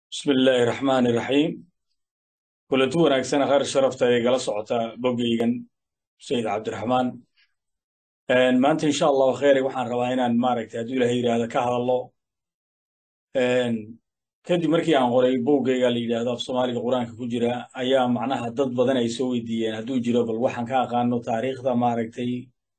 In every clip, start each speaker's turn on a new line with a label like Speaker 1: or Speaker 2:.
Speaker 1: bismi illaahi raxmaani iraxiim kulanti wanaagsan khayr sharafta ee gala socota boggeygan sayid cabdiraxmaan maanta insha allahu kheyre waxaan rabaa inaan maaragtay hadduu ilahay yidhaahdo ka hadallo kadib markii aan qoray boggeyga la yidhaahdo af soomaaliga qur-aanka ku jira ayaa macnaha dad badan ay soo weydiiyeen hadduu jiro bal waxaan ka aqaano taariikhda maaragtay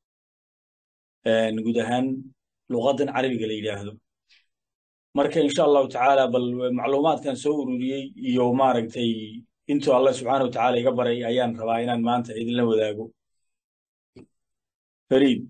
Speaker 1: guud ahaan luqaddan carabiga la yidhaahdo marka insha allahu tacaala bal macluumaadkan soo ururiyey iyo maaragtay intuu allah subxaana wa tacaala iga baray ayaan rabaa inaan maanta idinla wadaago fariid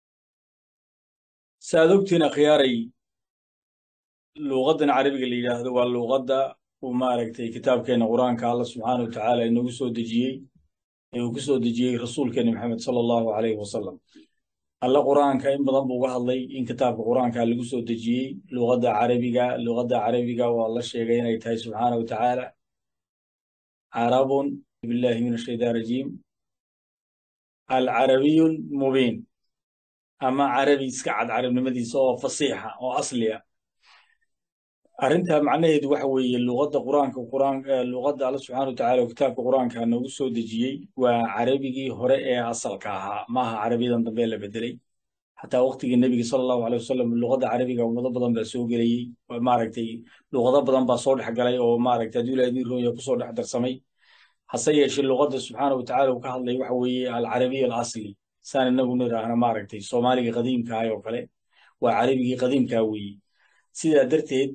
Speaker 1: saaad ogtiin akhyaaray luuqaddan carabiga la yidhaahdo waa luuqadda uu maaragtay kitaabkeenna qur-aanka allah subxaana wa tacaala inagu soo dejiyey ee uu ku soo dejiyey rasuulkeenna maxamed sala allahu calayhi wasalam alle qur-aanka in badan buu uga hadlay in kitaabka qur-aanka lagu soo dejiyey luqadda carabiga luqadda carabiga waa la sheegay inay tahay subxaana wa tacaala carabun billahi min ashaytaan rajiim alcarabiyun mubiin ama carabi iska cad carabnimadiisa oo fasiixa oo asliya arrinta macnaheedu waxa weeye luqadda qur-aanka quraan luqadda alle subxaana wa tacaala oo kitaabka qur-aanka noogu soo dejiyey waa carabigii hore ee asalka ahaa maaha carabiyadan dambe la bedelay xataa waqtigii nebiga sala allahu alay wasalam luqadda carabiga ummado badan baa soo gelayey maaragtay luqado badan baa soo dhex galay oo maaragtay hadduu ilahay idin rooya kusoo dhex darsamay hase yeeshee luqadda subxaana wa tacaala uu ka hadlay waxa weeye alcarabiya alasli saan inagu niraahna maaragtay soomaaliga qadiimkaah oo kale waa carabigii qadiimkaa weeye sidaa darteed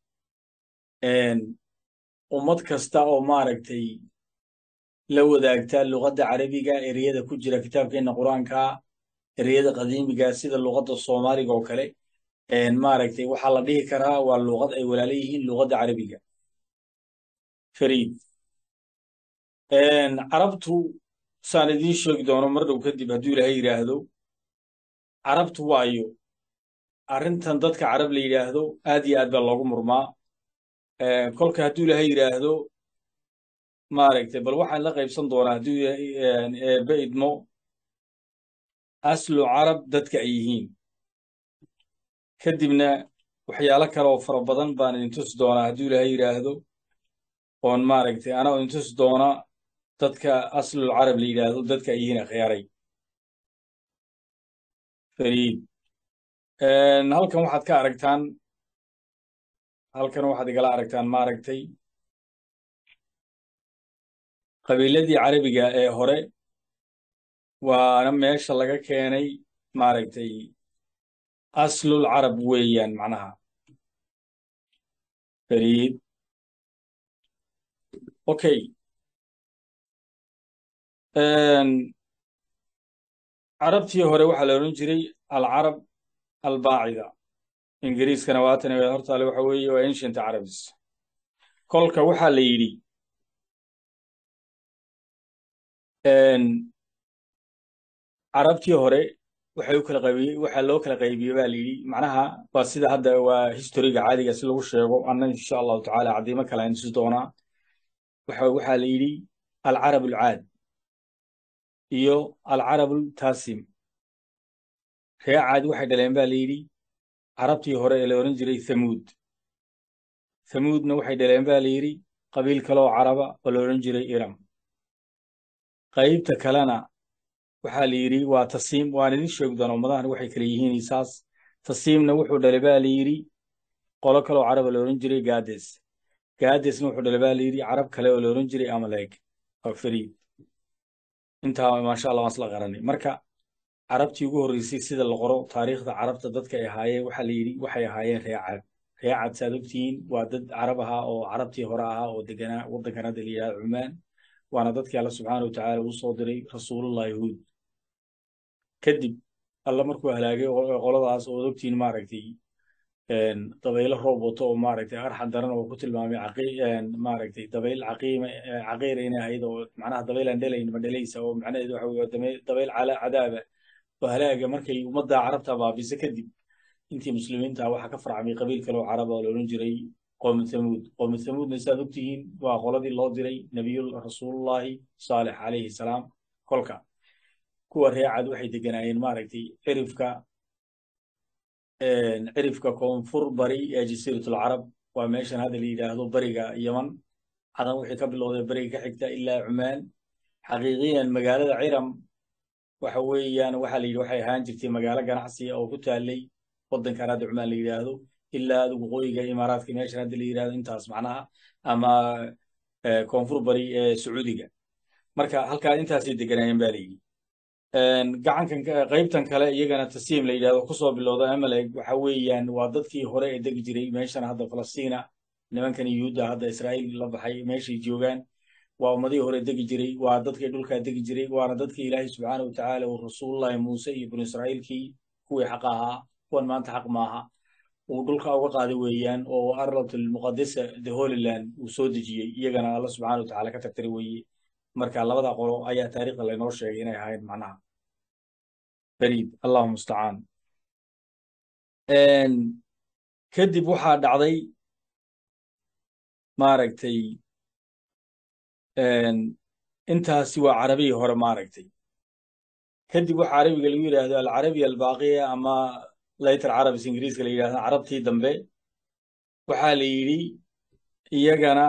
Speaker 1: ummad kasta oo maaragtay la wadaagta luqadda carabiga ereyada ku jira kitaabkeenna qur-aanka ereyada qadiimiga sida luqadda soomaaliga oo kale maaragtay waxaa la dhihi karaa waa luqad ay walaala yihiin luqadda carabiga fariid carabtu saan idiin sheegi doono mar dhow kadib hadduu ilaahay yidhaahdo carabtu waayo arrintan dadka carab la yidhaahdo aad iyo aad baa loogu murmaa kolka hadduu ilaahay yidhaahdo maaragtay bal waxaan la qaybsan doonaa hadduu eebbe idmo aslu carab dadka ay yihiin kadibna waxyaalo kale oo fara badan baan idin tusi doonaa hadduu ilaahay yidhaahdo oon maaragtay anaa idin tusi doona dadka aslul carab la yidhaahdo dadka ay yihiin akhyaaray fariid halkan waxaad ka aragtaan halkan waxaad igala aragtaan maaragtay qabiiladii carabiga ee hore waana meesha laga keenay maaragtay aslul carab weeyaan macnaha fariid okay carabtii hore waxaa la odhan jiray alcarab albaacida ingiriiskana waatan hortaale waxa weeye waa ancient carabs kolka waxaa la yidhi carabtii hore waxay u kala qaybiyey waxaa loo kala qaybiyey baa la yidhi macnaha waa sida hadda waa historiga caadiga si lagu sheego anna insha allahu tacaala caddiimo kale aan tusi doonaa waxa waxaa la yidhi alcarab alcaad iyo alcarab altaasim ree caad waxay dhaleen baa la yidhi carabtii hore ee la odhan jiray thamuud thamuudna waxay dhaleen baa la yidhi qabiil kaleoo caraba oo la odhan jiray iram qaybta kalena waxaa la yidhi waa tasiim waan idin sheegi doona ummadahan waxay kale yihiin saas tasiimna wuxuu dhalay baa la yidhi qolo kaleoo caraba la odhan jiray gaades gaadesna wuxuu dhalay baa la yidhi carab kale oo la odhan jiray amalek oo fariid intaa maasha allah waan isla qaranay marka carabtii ugu horreysay sida la qoro taariikhda carabta dadka ay ahaayeen waxaa la yidhi waxay ahaayeen ree cad ree cad saad ogtihiin waa dad carab ahaa oo carabtii hore ahaa oo deganaa waddankan hadda la yidhahdo cumaan waana dadkii alla subxaana wa tacaala uu soo diray rasuulullahi huud kadib alla markuu halaagay qoladaas oo ogtihiin maaragtay dabaylo roob wato oo maaragtay arxan daran oo ku tilmaamay maaragtay dabayl caqiima caqiira inay ahayd oo macnaha dabayl aan dhelayn ma dhelaysa oo macnaheedu waxa weye dabayl cadaaba oo halaaga markay ummadda carabta baabisa kadib intii muslimiinta waxaa ka farcamay qabiil kale oo caraba oo la odhan jiray qoomu thamuud qoomu thamuudna saad ogtihiin waa qoladii loo diray nebiyul rasuulullahi saalix calayhi salaam kolka kuwa reecad waxay deganaayeen maaragtay cirifka cirifka koonfur bari ee jasiiratul carab waa meeshan hadda la yidhaahdo bariga yaman cadan wixii ka bilowday bariga ka xigta ilaa cumaan xaqiiqiyan magaalada ciram waxa weeyaan waxaa la yidhi waxay ahaan jirtay magaalo ganacsi oo ku taallay waddankan hadda cumaan la yidhaahdo ilaa aad waqooyiga imaaraadka meeshan hadda la yidhaahdo intaas macnaha ama koonfur bari ee sacuudiga marka halkaa intaasay deganaayeen ba la yidhi gacankan qaybtan kale iyagana tasiim la yidhahdo kusoo bilowda amalek waxa weeyaan waa dadkii hore ee degi jiray meeshan hadda falastiina nimankan yuhuudda hadda israa'iil la baxay meeshay joogaan waa ummadihii hore degi jiray waa dadkii dhulkaa degi jiray waana dadkii ilaahay subxaana watacaala uu rasuulullahi muuse iyo binu israa'iilkii kuwii xaq ahaa kuwan maanta xaq maaha uu dhulka uga qaaday weeyaan oo arlatul muqadisa the holyland uu soo dejiyey iyagana alla subxaana watacaala ka tagtiri weeye marka labada qolo ayaa taariikhda laynoo sheegay inay ahayd macnaha bariid allahu mustacaan kadib waxaa dhacday maaragtay intaasi waa carabigii hore maaragtay kadib waxaa carabiga lagu yidhaahdo alcarabiya albaaqiya ama later carabis ingiriiska la yidhahdo carabtii dambe waxaa la yidhi iyagana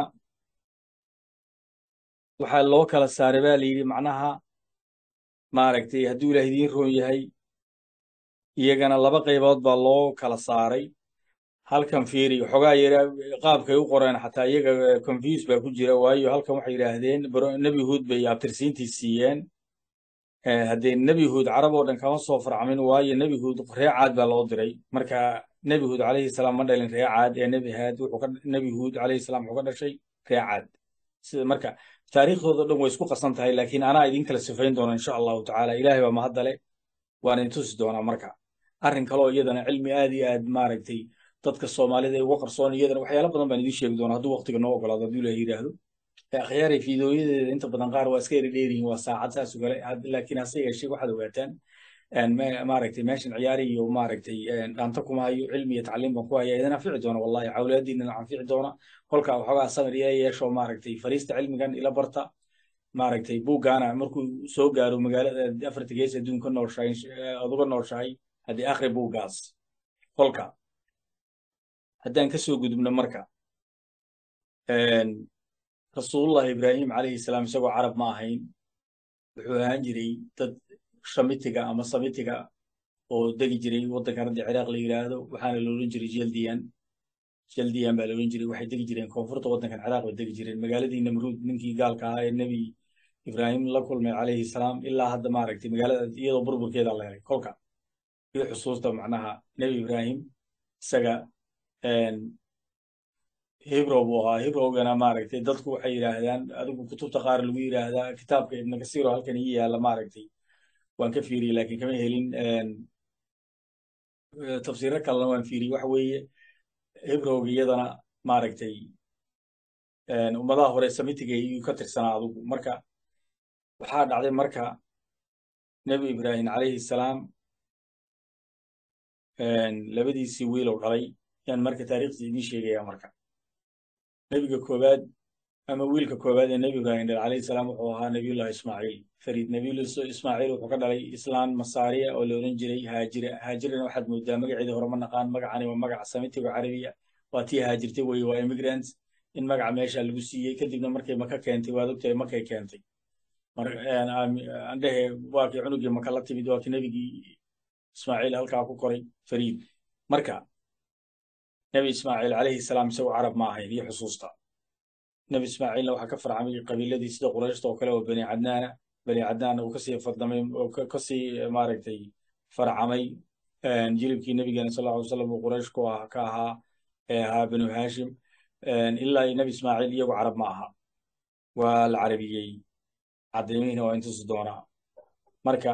Speaker 1: waxaa loo kala saaray ba la yidhi macnaha maaragtay hadduu ilaah idiin roon yahay iyagana laba qaybood baa loo kala saaray halkan fiiri xogaa yara qaabkay u qoreen xataa iyaga confuse baa ku jira waayo halkan waxay yidhaahdeen nebi huud bay abtirsiintii siiyeen haddee nebi huud carab oo dhan kama soo farcamin waayo nebi huud ree caad baa loo diray marka nebi huud calayhi salaam ma dhalin ree caad ee nebi haad wuxuu ka nebi huud calayhi salaam wuxuu ka dhashay ree caad sida marka taariikhdooda dhan way isku qasan tahay laakiin anaa idin kala sifayn doona insha allahu tacaala ilaahay baa mahaddale waan idin tusi doonaa marka arrin kaloo iyadana cilmi aad iyo aad maaragtay dadka soomaalida uga qarsoon iyadana waxyaalo badan baan idiin sheegi doonaa hadduu waqtiga noo ogolaado hadduu ilaah yidhaahdo akhyaaray fiidooyadeeda inta badan qaar waa iska eri dheerihin waa saacad saas oo kale laakiin hase yeeshee waxaad ogaataan maaragtay meeshan ciyaari iyo maaragtay dhaanta kuma hayo cilmi iyo tacliim baan ku haya idin anfici doona wallahi cawlaadiina anfici doona kolkaa waxoogaa samir ila yeesho maaragtay fariista cilmigan ila barta maaragtay buuggaana markuu soo gaaro magaalada afarta gees adduunka nooshahay aad uga nooshahay haddii akhri buuggaas kolka haddaan ka soo gudubno marka rasuulullahi ibraahim calayhi salaam isagoo carab ma ahayn wuxuu ahaan jiray dad shamitiga ama samitiga oo degi jiray waddankan hadda ciraaq la yidhaahdo waxaana la odhan jiray jaldiyan jaldiyan baa la odhan jiray waxay degi jireen koonfurta waddankan ciraaq bay degi jireen magaaladii namruud ninkii gaalka ahaa ee nebi ibraahim la kulmay calayhi salaam ilaa hadda maaragtay magaalada iyadoo burburkeeda la helay kolka iyo xusuusta macnaha nebi ibraahim isaga hebrow buu ahaa hebrowgana maaragtay dadku waxay yidhaahdaan adigu kutubta qaar lagu yidhaahdaa kitaabka ibn kasiro halkan ii yaalla maaragtay waan ka fiiriyey laakiin kama helin tafsiiro kalena waan fiiriyey waxa weeye hebrowga iyadana maaragtay ummadaha hore samitiga iyuu ka tirsanaa adigu marka waxaa dhacday marka nebi ibraahim calayhi salaam labadiisii wiilow dhalay yaan marka taariikhdiisa idiin sheegaya marka nebiga koowaad ama wiilka koowaad ee nebi ibraahim dhal calayhi salaam wuxuu ahaa nebiyullahi ismaaciil fariid nebiyullah ismaaciil wuxuu ka dhalay islaan masaariya oo la odhan jiray haajira haajirana waxaad moodaa magaceeda hore ma naqaan magacani waa magaca samitiga carabiya waa tii haajirtay weye waa immigrants in magaca meesha lagu siiyey kadibna markay maka keentay waad ogtahay makay keentay andhehe waa kii cunugii maka la timid waa kii nebigii ismaaciil halkaa ku koray fariid marka nebi ismaaciil calayhi salaam isagoo carab ma ahayn iyo xusuusta nebi ismaaciilna waxaa ka farcamay qabiiladii sida qurayshta oo kale oo bani cadnaana bani cadnaan uu kasii fardamay oo kasii maaragtay farcamay jilibkii nebigeena sal lla ly slam uu quraysh ku ah ka ahaa ee ahaa banu haashim ilaa nebi ismaaciil iyagu carab ma aha waa la carabiyey caddeemihiina waa intusi doonaa marka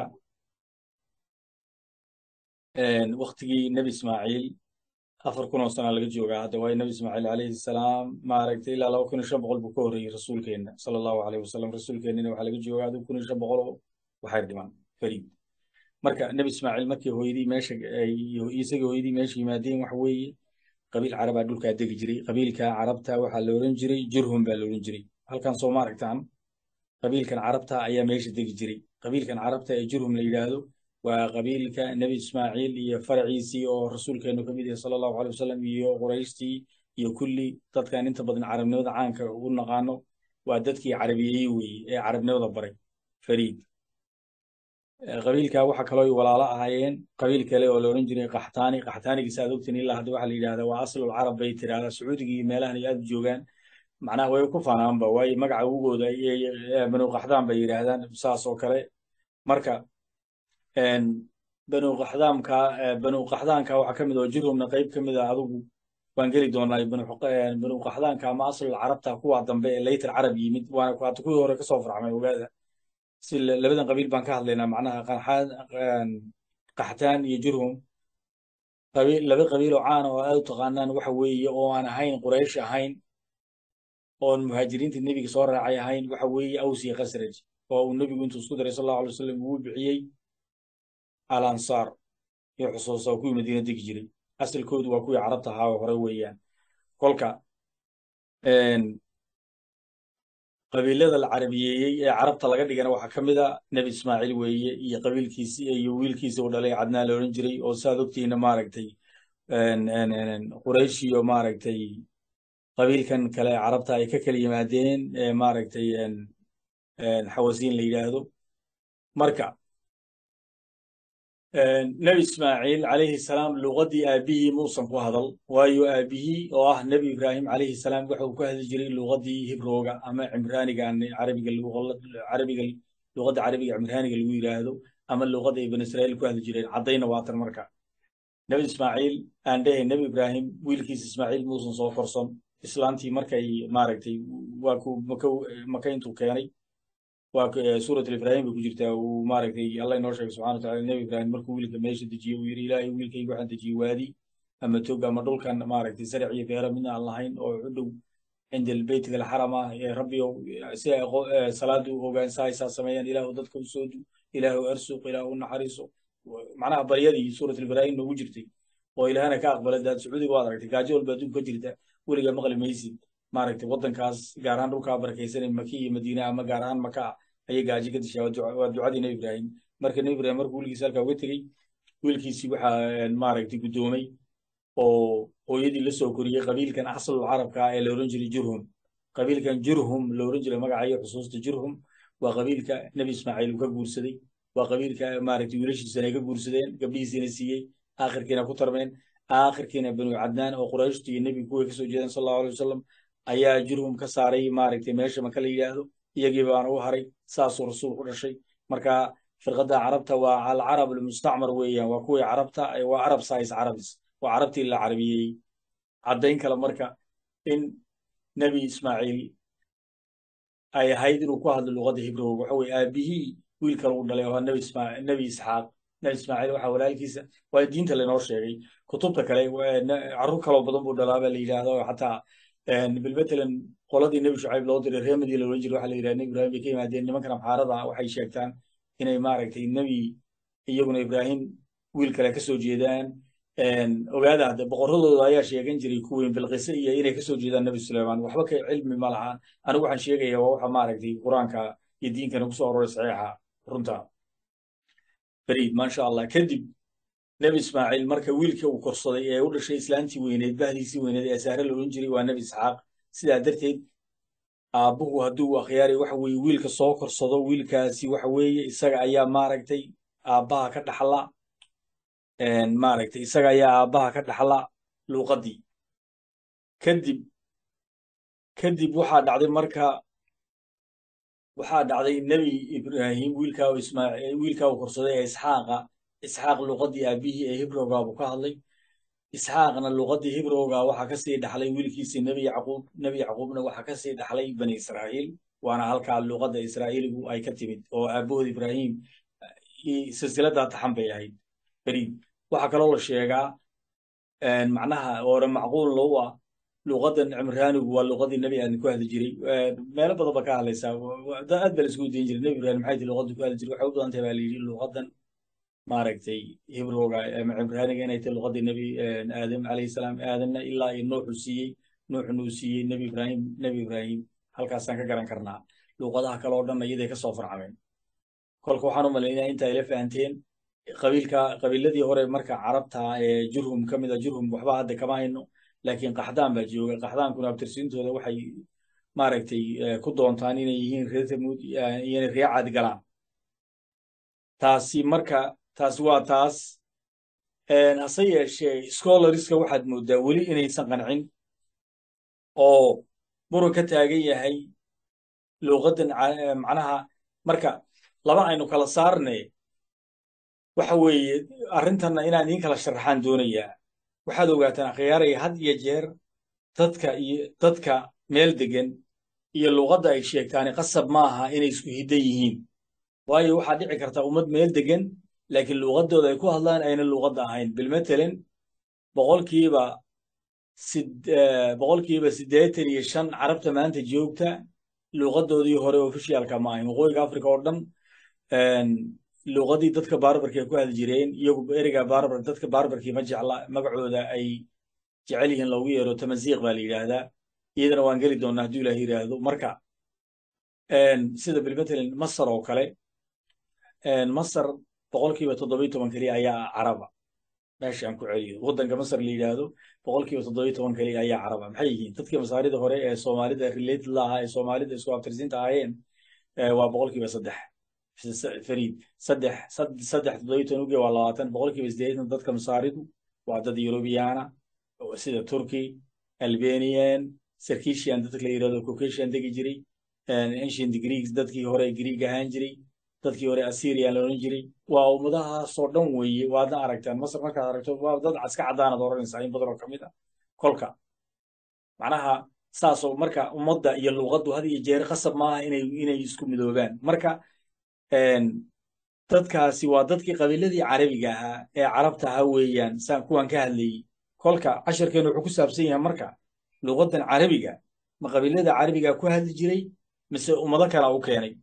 Speaker 1: waktigii nebi ismaaciil afar kun oo sana laga joogaa hadda waayo nebi ismaaciil calayhi salaam maaragtay ilaa laba kun iyo shan boqol buu ka horreeyey rasuulkeenna sala allahu alayhi wasalam rasuulkeennina waxaa laga joogaa adigu kun iyo shan boqol oo waxay dhiman fariid marka nebi ismaaciil markii hooyadii meesha isagii hooyadii meesha yimaadeen waxa weeye qabiil carabaa dhulkaa degi jiray qabiilka carabta waxaa la odhan jiray jurhum baa la odhan jiray halkan soo maaragtaan qabiilkan carabta ayaa meesha degi jiray qabiilkan carabta ee jurhum la yidhaahdo waa qabiilka nebi ismaaciil iyo faraciisii oo rasuulkeenu ka mid yahay sala allahu alay wasalam iyo qurayshtii iyo kulli dadkan inta badan carabnimada caanka ugu naqaano waa dadkii carabiyeeyey weeye ee carabnimada baray fariid qabiilka waxa kaloo ay walaalo ahaayeen qabiil kale oo la odhan jiray qaxtaani qaxtaanigiisa aad ogtiin ilaa hadda waxaa la yidhahdaa waa aslul carab bay tiraahdaa sacuudiga iyo meelahan ay aad u joogaan macnaha way ku fanaanba waayo magaca ugooda banu qaxdaan bay yidhaahdaan saas oo kale marka banu qaxdaamka banu qaxdaanka waxaa ka mid oo jirhumna qayb ka mid a adugu waan geli doonaa banu qaxdaanka ama aslul carabta kuwa dambe ee laytar carab yimid waana hata kuwii hore kasoo farxmay ogaada si labadan qabiil baan ka hadlaynaa macnaha qaxtaan iyo jirhum laba qabiil oo caana oo aad u taqaanaan waxa weeye oo aan ahayn quraysh ahayn oon muhaajiriinta nebiga soo raacay ahayn waxa weeye aws iyo khasraj oo uu nebigu intuu isku daray sal allahu alay wasalam ugu bixiyey al ansaar iyo xusuusa oo kuwii madiina degi jiray asalkoodu waa kuwii carabta ahaa oo hore weeyaan kolka qabiilada la carabiyeeyey ee carabta laga dhigana waxaa ka mid a nebi ismaaciil weeye iyo qabiilkiisi iyo wiilkiisa uu dhalay cadnaan la odhan jiray oo saad ogtiina maaragtay quraysh iyo maaragtay qabiilkan kale carabta ay ka kala yimaadeen maaragtay xawasiin la yidhaahdo marka nebi ismaaciil calayhi salaam luqaddii aabihii muusan ku hadal waayo aabihii oo ah nebi ibraahim calayhi salaam waxa uu ku hadli jiray luqaddii hibrooga ama cimraaniga carabiga carabiga luqadda carabiga cimraaniga lagu yidhaahdo ama luqadda ay bani israa'iil ku hadli jireen caddayna waatan marka nebi ismaaciil aan dhehay nebi ibraahim wiilkiisa ismaaciil muusan soo korson islaantii markay maaragtay waa ku maka maka intuu keenay waa suurat ibrahim bay ku jirtaa uu maaragtay allah inoo sheegay subxana wataala nebi ibrahim markuu wiilka meesha dejiyey uu yidhi ilaahay wiilkayga waxaan dejiyey waadi ama tog ama dhulkan maaragtay saric iyo beera midna aan lahayn oo u dhow cinda beytiga alxaram ah ee rabbi si ay salaadu ogaan saaysaa sameeyaan ilaahu dadka u soo du ilaahu arsuq ilaahu naxariiso macnaha baryadii suurat ibrahim noogu jirtay oo ilaahana ka aqbala daad sacuudiga waad aragtay gaajo walba adduunka ka jirta weliga maqli maysid maaragtay waddankaas gaar ahaan dhulkaa barakaysanay maki iyo madiina ama gaar ahaan maka ayay gaajo ka dishaa waa ducadii nebi ibraahim marka nebi ibrahim markuu wiilkiisa halkaa uga tegey wiilkiisii waxaa maaragtay guddoomay oo hooyadii la soo koriyey qabiilkan aslul carabka ee la oran jiray jurhum qabiilkan jurhum la oran jiray magacayo xusuusta jurhum waa qabiilka nebi ismaaciil uu ka guursaday waa qabiilka maaragtay wiilashiisana ay ka guursadeen gabdhihiisina siiyey aakhirkiina ku tarmeen aakhirkiina banu cadnaan oo qurayshtu iyo nebigu kuway kasoo jeedaan sal allahu alay wasalam ayaa jurhum ka saaray maaragtay meesha maka la yidhaahdo iyagii baana u haray saasuu rasuul ku dhashay marka firqadda carabta waa alcarab almustacmar weeyaan waa kuwii carabta waa arab sais carabis waa carabtii la carabiyey caddayn kale marka in nebi ismaaciil ay ahayd inuu ku hadlo luqadda hibrowga waxa weye aabihii wiilka lagu dhalay oo nebi ismaa nebi isxaaq nebi ismaaciil waxaa walaalkiisa waa diinta lainoo sheegay kutubta kale carruur kaloo badan buu dhalaa baa la yidhaahda oo xataa bilmatalan qoladii nebi shucayb loo diray reer madiina loolan jiray waxa la yidhaha nebi ibrahim bay ka yimaadeen nimankan amxaarada waxay sheegtaan inay maaragtay nebi iyaguna ibraahim wiil kale kasoo jeedaan ogaada hadde boqoradooda ayaa sheegan jiray kuweyn bilqise iyo inay kasoo jeedaan nebi suleyman waxba ka cilmi ma lahaan anigu waxaan sheegaya waa waxa maaragtay qur-aanka iyo diinkana kusoo aroray saxiixa runta beriid maasha allah kadib nebi ismaaciil marka wiilka uu korsaday ee u dhashay islaantii weyneed bahdiisii weyneed ee saare la odhan jiray waa nebi isxaaq sidaa darteed aabbuhu hadduu akhyaari waxa weeye wiilka soo korsado wiilkaasi waxa weeye isaga ayaa maaragtay aabbaha ka dhaxla maaragtay isaga ayaa aabbaha ka dhaxla luuqaddii kadib kadib waxaa dhacday marka waxaa dhacday nebi ibraahim wiilkaa ismaaciil wiilkaa uu korsaday ee isxaaqa isxaaq luuqaddii aabbihii ee hibrowga buu ka hadlay isxaaqna luuqaddii hibrowga waxaa ka sii dhaxlay wiilkiisii nebi yacquub nebi yacquubna waxaa ka sii dhaxlay bani israa'iil waana halkaa luuqadda israa'iiligu ay ka timid oo aabbahood ibraahim silsiladdaa taxan bay ahayd beriid waxaa kaloo la sheegaa macnaha oore macquul low ah luuqaddan cimraanigu waa luuqaddii nebi aadan ku hadli jiray meelo badan ba ka hadlaysaa aad baa la isku dayin jiray nebi ibraahim maxay ti luuqaddu ku hadli jiray waxay u badan tahay baa la yidhi luuqaddan maaragtay hibrowga ama cimraaniga inay tahay luuqaddii nebi aadam calayhi salaam aadanna ilaa iyo nuuxu siiyey nuuxuna uu siiyey nebi ibraahim nebi ibraahim halkaasaan ka garan karnaa luuqadaha kale oo dhan iyaday ka soo farcameen kolka waxaan u malaynaya inta ayla fahanteen qabiilka qabiiladii hore marka carabta ee jurhum ka mid a jurhum waxba hadda kama hayno laakiin qaxdaan baa jooga qaxdaankuna abtirsiintooda waxay maaragtay ku doontaan inay yihiin reer tamuud inay ree caad galaan taasi marka taasi waa taas hase yeeshee scholariska waxaad mooddaa weli inaysan qancin oo muran ka taagan yahay luuqaddan macnaha marka laba aynu kala saarne waxa weeye arrintanna inaan idiin kala sharaxaan doonayaa waxaad ogaataan akhyaaraya had iyo jeer dadka iyo dadka meel degan iyo luuqadda ay sheegtaani qasab ma aha inay isku hiddan yihiin waayo waxaa dhici karta ummad meel degan laakiin luuqaddooda ay ku hadlaan ayna luuqadda ahayn bilmatalan boqolkiiba boqolkiiba siddeetan iyo shan carabta maanta joogta luuqaddoodii hore ofishiyaalka ma ahayn waqooyiga africa oo dhan luuqadii dadka barbarka ay ku hadli jireen iyagu ereyga barbar dadka barbarkii ma jecla magacooda ay jecel yihiin loogu yeero tamaziiq baa la yidhaahdaa iyadana waan geli doonaa hadduu ilaah yidhaahdo marka sida bilmatalan masar oo kale masar boqolkiiba toddobiyo toban keliya ayaa caraba meesha aan ku celiyo waddanka masar la yidhaahdo boqolkiiba toddobiyo toban keliya ayaa caraba maxay yihiin dadkii masaarida hore ee soomaalida related la ahaa ee soomaalida isku abtirsiinta ahaayeen waa boqolkiiba saddex fariid saddex saddex toddobiyo toban uge waa labaatan boqolkiiba siddeetan dadka masaaridu waa dad yurubiyaana sida turkey albanian sarkishian dadka la yidhahdo caucasian degi jiray ancient greeks dadkii hore greek ahaan jiray dadkii hore assyrian la odhan jiray waa ummadahaasoo dhan weeye waadna aragtaan masar markaad aragto waa dad iska caddaanaad oranaysaa in badan oo ka mid ah kolka macnaha saasoo marka ummadda iyo luuqaddu had iyo jeer qasab maaha inay inay isku midoobaan marka dadkaasi waa dadkii qabiiladii carabiga ahaa ee carabta ahaa weeyaan saan kuwan ka hadlayey kolka casharkeenu wuxuu ku saabsan yahay marka luuqaddan carabiga ma qabiilada carabiga ku hadli jiray mise ummado kala u keenay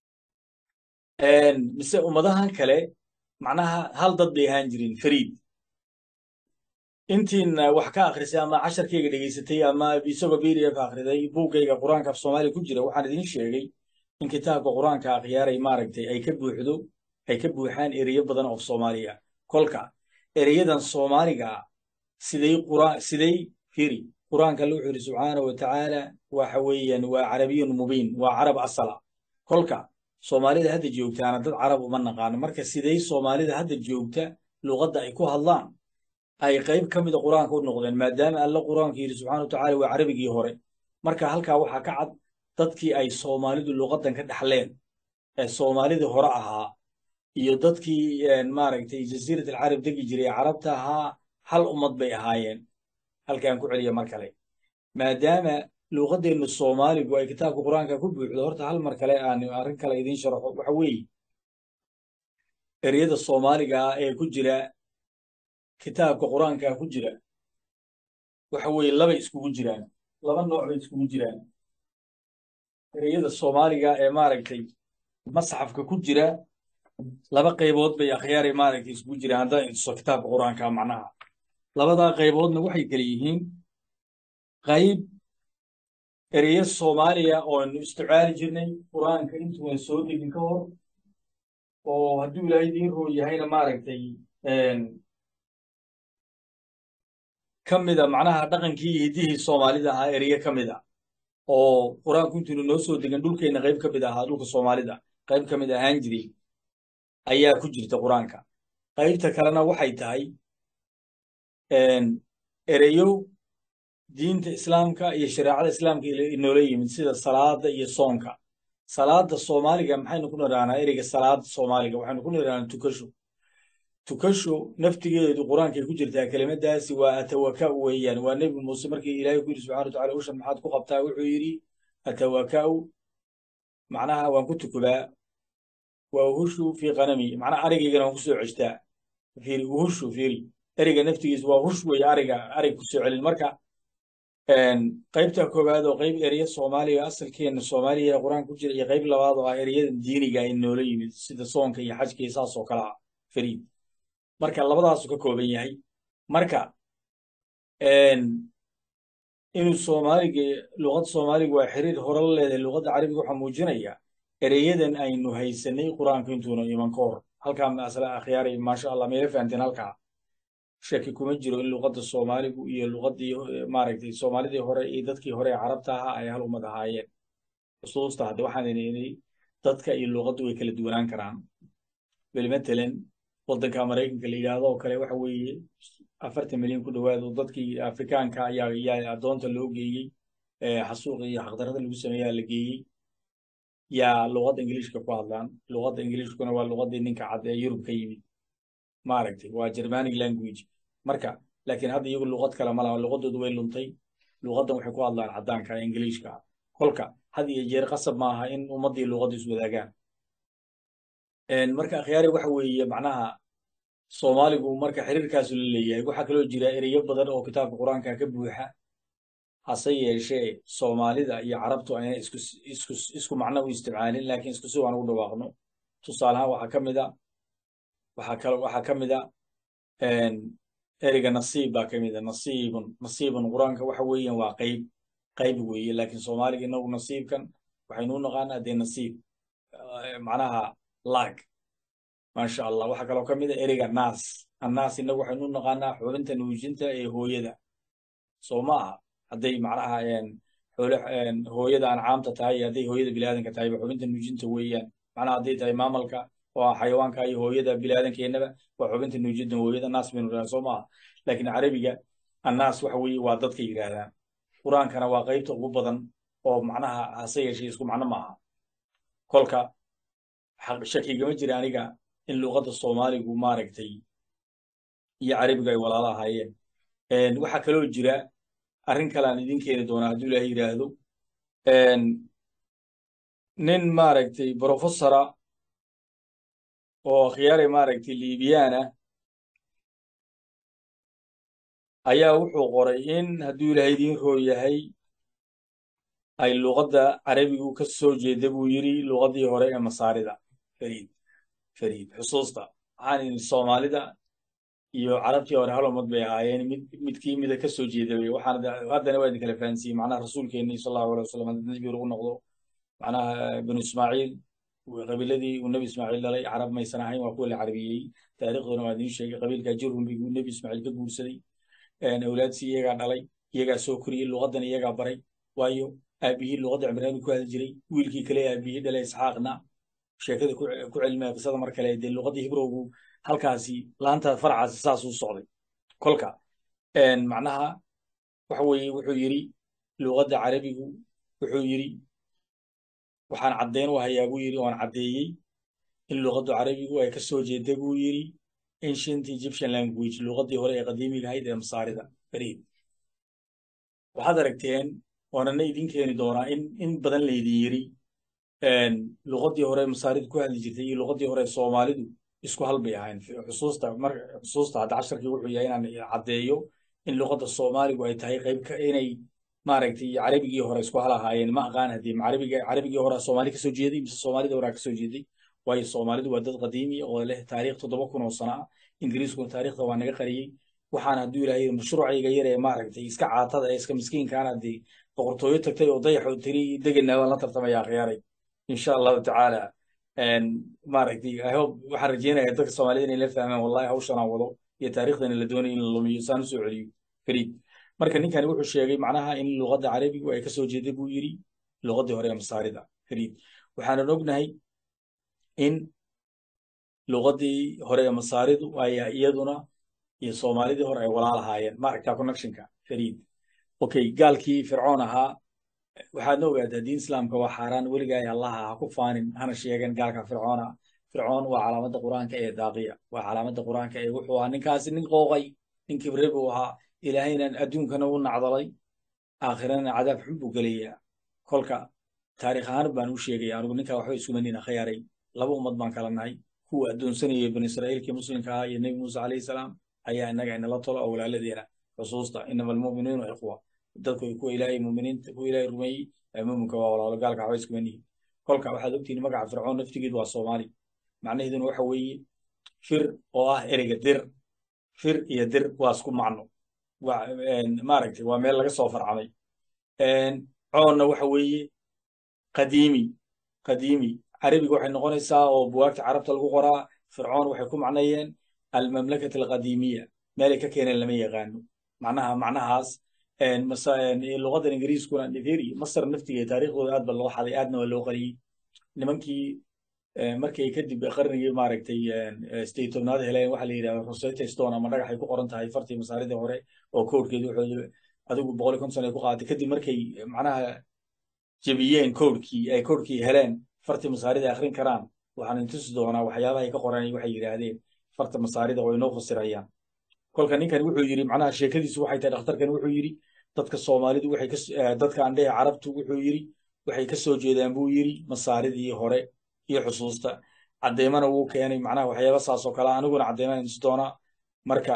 Speaker 1: mise ummadahan kale macnaha hal dad bay ahaan jirin fariid intiina wax ka akhrisay ama casharkayga dhegaysatay ama isagoo b d f akhriday buuggayga qur-aanka af soomaaliya ku jira waxaan idiin sheegay in kitaabka qur-aanka akhyaaray maaragtay ay ka buuxdo ay ka buuxaan ereyo badan oo soomaaliya kolka ereyadan soomaaliga siday quraan siday firi qur-aanka alla wuxuu yidhi subxaana wa tacaala waxa weeyaan waa carabiyun mubiin waa carab asala kolka soomaalida hadda joogtaana dad carab uma naqaano marka siday soomaalida hadda joogta luuqadda ay ku hadlaan ay qayb ka mida qur-aanka u noqdeen maadaama alla qur-aanka yidhi subxana wa tacala waa carabigii hore marka halkaa waxaa ka cad dadkii ay soomaalidu luuqaddan ka dhaxleen ee soomaalidii hore ahaa iyo dadkii maaragtay jasiirat alcarab degi jiray carabta ahaa hal ummad bay ahaayeen halkaan ku celiya mar kale maadaama luuqaddeennu soomaaligu ay kitaabka qur-aanka ku buuxdo horta hal mar kale aan arrin kale idiin sharaxo waxa weeye ereyada soomaaliga ah ee ku jira kitaabka qur-aanka ku jira waxa weeye labay iskugu jiraan laba nooc bay iskugu jiraan ereyada soomaaliga ee maaragtay masxafka ku jira laba qaybood bay akhyaaray maaragtay iskugu jiraan haddaan intuso kitaabka qur-aanka macnaha labadaa qayboodna waxay kala yihiin qayb ereyo soomaaliya ooanu isticmaali jirnay qur-aanka intuuan soo degin ka hor oo hadduu ilaahay idiin roo yahayna maaragtay ka mida macnaha dhaqankii iyo hiddihii soomaalida ahaa ereyo ka mid a oo qur-aanku intuunu noo soo degan dhulkeenna qayb ka mid ahaa dhulka soomaalida qayb ka mid ahaan jiray ayaa ku jirta qur-aanka qaybta kalena waxay tahay ereyo diinta islaamka iyo shareecada islaamka inoola yimid sida salaada iyo soonka salaada soomaaliga maxaynu ku nidhahnaa ereyga salaada soomaaliga waxaynu ku nidhahnaa tukasho tukasho naftigeedu qur-aankay ku jirtaa kelimadaasi waa atawaka'u weeyaan waa nebi muuse markii ilaahay ku yidhi subxana wa tacala ushan maxaad ku qabtaa wuxuu yidhi atawaka'u macnaha waan ku tukubaa waa uhushu fii qanami macnaha arigaygana waan ku soo ceshtaa fiiri uhushu fiiri ereyga naftigiisa waa hush weeye ariga arig ku soo celin marka qaybta koowaad oo qayb ereya soomaaliga asalkeena soomaaliya ee qur-aanka ku jira iyo qayb labaad oo ah ereyada diiniga ay noola yimid sida soonka iyo xajka iyo saas oo kale ah fariid marka labadaasu ka kooban yahay marka inuu soomaaliga luqadda soomaaliga waa xiriir hore la leedahay luqadda carabiga waxaa muujinaya ereyadan aynu haysanay qur-aanka intuuna iman ka hor halkaa masale akhyaaray maasha allah meela fahanteen halkaa shaki kuma jiro in luqadda soomaaligu iyo luqaddii maaragtay soomaalidii hore iyo dadkii hore ee carabta ahaa ay hal ummad ahaayeen xusuusta hadda waxaan idhi dadka iyo luqaddu way kala duwanaan karaan beli matalan waddanka maraykanka la yidhaahdo oo kale waxa weeye afartan milyan ku dhowaad oo dadkii afrikaanka ayaa yaa addoonta loo geeyey xasuuqa iyo xaqdarrada lagu sameeyaa la geeyey yaa luqadda ingiliishka ku hadlaan luqadda ingiliishkuna waa luqaddii ninka cad ee yurub ka yimid maaragtay waa germanic language marka laakiin hadda iyagu luqad kale ma laha luqadoodu way luntay luqaddan waxay ku hadlaan caddaanka ee ingiliishka kolka had iyo jeer qasab maaha in ummaddii luqaddu iswadaagaan marka akhyaari waxa weeye macnaha soomaaligu marka xiriirkaasu la leeyahay waxaa kaloo jira ereyo badan oo kitaabka qur-aanka ka buuxa hase yeeshee soomaalida iyo carabtu ayna isku isku isku macno u isticmaalin laakiin isku si waan ugu dhawaaqno tusaalahaan waxaa ka mid a waxaa kale waxaa ka mid a ereyga nasiib baa ka mid a nasiibun nasiibun qur-aanka waxa weeyaan waa qayb qayb weeye laakiin soomaaliga inagu nasiibkan waxaynu u naqaanaa dee nasiib macnaha laag maasha allah waxaa kaloo ka mid a ereyga naas annaas inagu waxaynu u naqaanaa xubinta nuujinta ee hooyada soo ma aha hadday macnaha xoole hooyada ancaamta tahay iyo hadday hooyada bilaadanka tahay xubinta nuujinta weeyaan macnaha hadday tahay maamalka oo xayawaanka iyo hooyada bilaadankeennaba waa xubinta nuujinta hooyada naas baynu dhahaa soo maaha laakiin carabiga annaas waxa weeye waa dadka yidhaahdaan qur-aankana waa qaybta ugu badan oo macnaha hase yeeshee isku macno maaha kolka shakigama jira aniga in luqadda soomaaligu maaragtay iyo carabigu ay walaalo ahaayeen waxaa kaloo jira arrin kale aan idin keeni doonaa hadduu ilaahay yidhaahdo nin maaragtay brofessora oo khiyaare maaragtay liibiyaana ayaa wuxuu qoray in hadduu ilaahay idiin roo yahay ay luqadda carabigu ka soo jeeda buu yidhi luqaddii hore ee masaarida fariid fariid xusuusta waxaan idhi soomaalida iyo carabtii hore hal ummad bay ahaayeen mid midkii mida ka soo jeeda wey waxaan haddana waa idin kala fahansiiyey macnaha rasuulkeenni sal allahu alay wasalam haddii nabi ugu noqdo macnaha binu ismaaciil qabiiladii uu nebi ismaaciil dhalay carab maysan ahayn waa kuwa la carabiyey taariikhduna waa idiin sheegay qabiilka jirhum buu nebi ismaaciil ka guursaday awlaadsi iyagaa dhalay iyagaa soo koriyey luqaddan iyagaa baray waayo aabihii luqadda cimraani ku hadli jiray wiilkii kale aabihii dhalay isxaaqna sheekada ku celmaya qisada mar kale dee luqaddii hibrowgu halkaasi laanta faracaasi saasuu socday kolka macnaha waxa weeye wuxuu yidhi luqadda carabigu wuxuu yidhi waxaan caddeyn u hayaa buu yidhi oan caddeeyey in luqaddu carabigu ay ka soo jeeda buu yidhi ancient egyptian language luqaddii hore ee qadiimiga ahayd ee masaarida fariid waxaad aragteen oonana idin keeni doonaa in in badan laydin yidhi luqaddii hore masaaridu ku hadli jirtay iyo luqaddii hore soomaalidu isku hal bay ahayn xusuusta mar xusuusta hadda casharkii wuxuu yahay inaan caddeeyo in luqadda soomaaligu ay tahay qayb ka inay maaragtay carabigii hore isku hal ahaayeen ma aqaan haddii carabiga carabigii hore soomaali kasoo jeeday mise soomaalida hore kasoo jeeday waayo soomaalidu waa dad qadiimi oo leh taariikh toddoba kun oo sano ah ingiriiskuna taariikhda waa naga qariyey waxaan hadduu ilaahay mashruucayga yar ee maaragtay iska caatada ee iska miskiinkaana haddii boqortooyo tagtay oo dayaxoo tiri degana waan la tartamaya akhyaaray insha allahu tacaala maaragtay i hope waxaan rajeynayaa dadka soomaalida inay la fahmaan wallahi hawshan aan wado iyo taariikhdana la doonayo in la lumiyo saan usoo celiyo fariid marka ninkani wuxuu sheegay macnaha in luqadda carabigu ay ka soo jeeday buu yidhi luqaddii hore ee masaarida fariid waxaanan ognahay in luqaddii hore ee masaaridu ay iyaduna iyo soomaalidii hore ay walaal ahaayeen maaragtaa connectionka fariid okay gaalkii fircoon ahaa waxaadna ogaataa diin islaamka waa xaaraan weligaa allaha ha ku faanin hana sheegan gaalka fircoona fircoon waa calaamadda qur-aanka ee daaqiya waa calaamadda qur-aanka ee wuxuu ahaa ninkaasi nin qooqay nin kibre buu ahaa ilaahayna adduunkana u nacdalay aakhirana cadaab xun buu gelayaa kolka taariikh ahaan baan u sheegaya anigu ninkaa waxba isuma nina khayaaray laba ummad baan kala nahay kuwa addoonsanayay bani israa'iilkii muslimka ahaa iyo nebi muuse calayhi salaam ayaa innaga inala tolo oo walaaladeena xusuusta inama almu'minuuna ikhwa dadku kuwa ilaahay muuminiinta kuwa ilaahay rumeeyey ee muuminka waa walaalo gaalka waxba iskuma nihin kolka waxaad ogtihiin magaca fircoon naftigeedu waa soomaali macnaheeduna waxa weeye fir oo ah ereyga dir fir iyo dir waa isku macno maaragtay waa meel laga soo farcamay coonna waxa weeye qadiimi qadiimi carabiga waxay noqonaysaa oo buwaagta carabta lagu qoraa fircoon waxay ku macneeyeen almamlakata alqadiimiya meelay ka keeneen lama yaqaano macnaha macnahaas luqadan ingiriiskuna firi masar naftiga taariikhdooda aad ba loo xaday aadna waa loo qariyey nimankii markay kadib qarnigii maaragtay sideed tobnaad heleen waxaa la yidhahda rosetta stone ama dhagaxay ku qoran tahay fartii masaaridii hore oo koodhkeedu wuxuu adigu boqol iyo konton ay ku qaadatay kadib markay macnaha jebiyeen koodhkii ay koodhkii heleen fartii masaarida akhrin karaan waxaan intusi doonaa waxyaabaha ay ka qoreen waxay yidhaahdeen farta masaarida oo inoo fasirayaan kolka ninkan wuxuu yidhi macnaha sheekadiisu waxay tahay dhakhtarkan wuxuu yidhi dadka soomaalidu waxay dadka andhehe carabtu wuxuu yidhi waxay ka soo jeedaan buu yidhi masaaridii hore iyo xusuusta caddeymana wuu keenay macnaha waxyaaba saas oo kale aniguna caddeymana intusi doonaa marka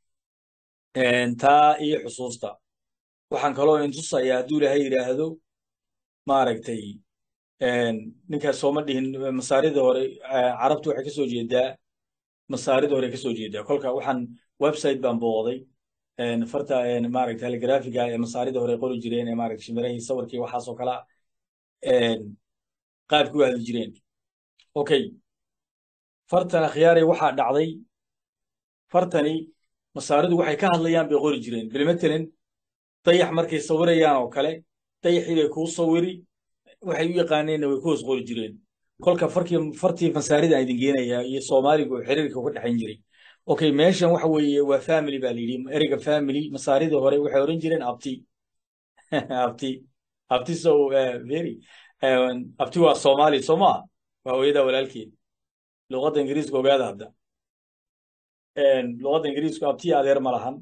Speaker 1: taa iyo xusuusta waxaan kaloo intusayaa hadduu ilaahay yidhaahdo maaragtay ninkaas sooma dhihin masaaridii hore carabtu waxay ka soo jeedaa masaaridii hore ka soo jeedaa kolka waxaan website baan booday farta maaragta haligraafiga ee masaaridii hore qori jireen ee maaragta shimirahii sawirkii waxaas oo kale qaabkii u hadli jireen okay fartan akhyaare waxaa dhacday fartani masaaridu waxay ka hadlayaan bay qori jireen bilmatalan dayax markay sawirayaan oo kale dayaxii bay kuu sawiri waxay u yaqaaneenna way ku hoos qori jireen kolka farkii fartii masaarida idin geenayaa iyo soomaaligu xiriirka uga dhexayn jiray okay meeshan waxa weeye waa family baa la yidhi ereyga family masaaridii hore waxay oran jireen abti abti abti so very abti waa soomaali soo maa waa hooyadaa walaalkeed luqadda ingiriiska ogaada hadda luqadda ingiriisku abti adeer ma lahan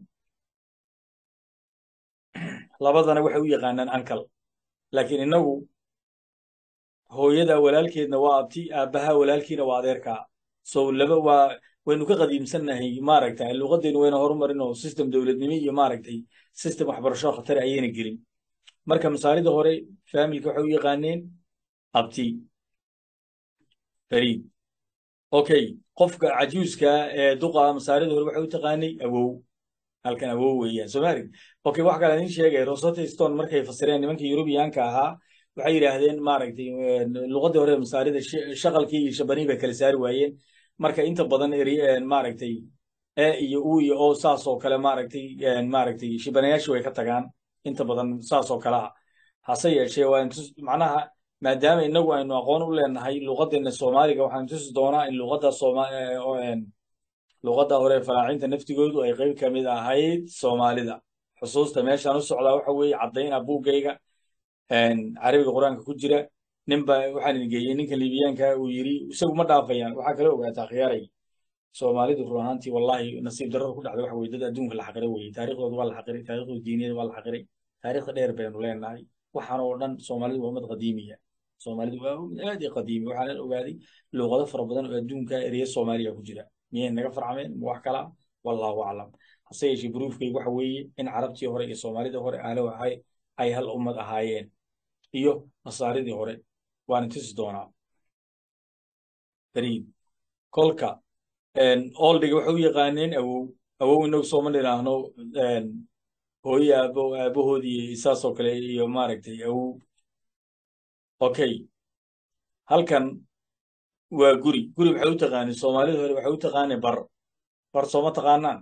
Speaker 1: labadana waxay u yaqaanaan ankal laakiin innagu hooyada walaalkeedna waa abti aabbaha walaalkiina waa adeerkaa so laba waa waynu ka qadiimsannahay maaragta luqaddeenu wayna horumarin oo system dowladnimo iyo maaragtay system waxbarasho khatar ayayna gelin marka masaalida hore familka waxay u yaqaaneen abti fariid okay qofka cajuuska ee duqa masaalida hore waxay u taqaanay awow halkan awow weeyaan soomaalig okay wax kale idin sheegay rosetta stone markay fasireen nimanka yurubiyaanka ahaa waxay yidhaahdeen maaragtay luqaddii hore masaarida shaqalkii iyo shabanii bay kala saari waayeen marka inta badan maaragtay e iyo u iyo o saas oo kale maaragtay maaragtay shibanayaashii way ka tagaan inta badan saas oo kale ah hase yeeshee waa macnaha maadaama inagu aynu aqoon u leenahay luqaddeena soomaaliga waxaan tusi doonaa in luqadda sooma luqadda hore faraacinta naftigoodu ay qayb ka mid ahayd soomaalida xusuusta meeshaan u socdaa waxa weeye caddayna buuggayga carabiga qur-aanka ku jira ninba waxaan idin geeyey ninka liibiyaanka uu yidhi isagu ma dhaafayaan waxaa kala ogaataa khiyaaray soomaalidu run ahaantii wallahi nasiib darrada ku dhacday waxa weye dad adduunka la xaqiray weye taariikhdooda waa la xaqiray taariikhdooda diiniyada waa la xaqiray taariikhda dheer baynu leenahay waxaan oo dhan soomaalidu waa ummad qadiimiya soomaalidu waa ummad aad i qadiimi waxaan ogaaday luuqado fara badan oo adduunka ereya soomaaliya ku jira miyay naga farcameen ma wax kala wallahu aclam hase yeeshee bruufkaygu waxa weeye in carabtii hore iyo soomaalida hore aalo ahay ay hal ummad ahaayeen iyo masaaridii hore waan tusi doonaa fariid kolka oldiga waxay u yaqaaneen awow awow inagu sooma dhinaahno hooye aabo aabahoodii saasoo kale iyo maaragtay awow okay halkan waa guri guri waxay u taqaaneen soomaalida hore waxay u taqaaneen bar bar sooma taqaanaan